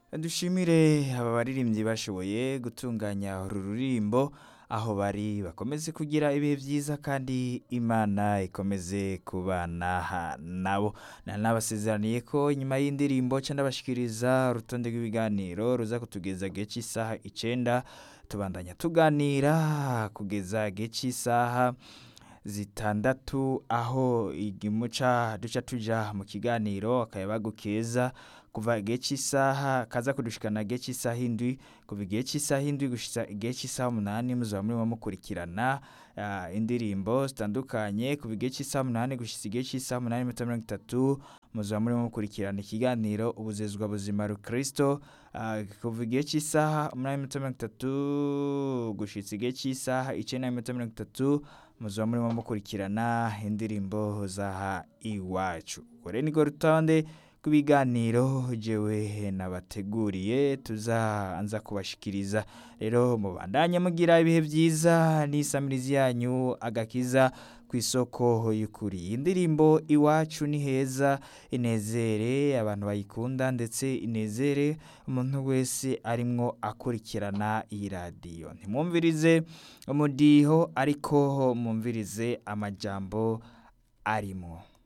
dushimire aba baririmbyi bashoboye gutunganya uru ruririmbo aho bari bakomeze kugira ibihe byiza kandi imana ikomeze kubana nabo nanabasezeraniye ko nyuma y'indirimbo ca ndabashikiriza urutonde rw'ibiganiro ruza kutugeza gihe cy'isaha icenda tubandanya tuganira kugeza gihe cy'isaha zitandatu aho igimuca duca tuja mu kiganiro akayabagu keza kuva igihe cy'isaha kaza kudushikana igihe cy'isaha indwi kuva igihe cy'isaha indwi gushitsa igihe cy'isaha umunani muzaba murimo mukurikirana ah, indirimbo zitandukanye kuva igihe cy'isaha umunani gushitsa igihe cy'isaha umunani n'iminota mirongo itatu muzaba murimo mukurikirana ikiganiro ubuzezwa buzima rukristo ah, kuva igihe cy'isaha umunani n'iminota mirongo itatu gushitsa igihe cy'isaha icenda n'iminota mirongo itatu muzaba murimo mukurikirana indirimbo zaha iwacu ubwo rero nirwo rutonde rw'ibiganiro jewe nabateguriye tuzaanza kubashikiriza rero mubandanye mugira ibihe byiza n'isamirizi yanyu agakiza ku isoko y'ukuri iyi ndirimbo iwacu ni heza inezere abantu bayikunda ndetse inezere umuntu wese arimwo akurikirana iyi radiyo ntimwumvirize umudiho ariko mwumvirize amajambo arimo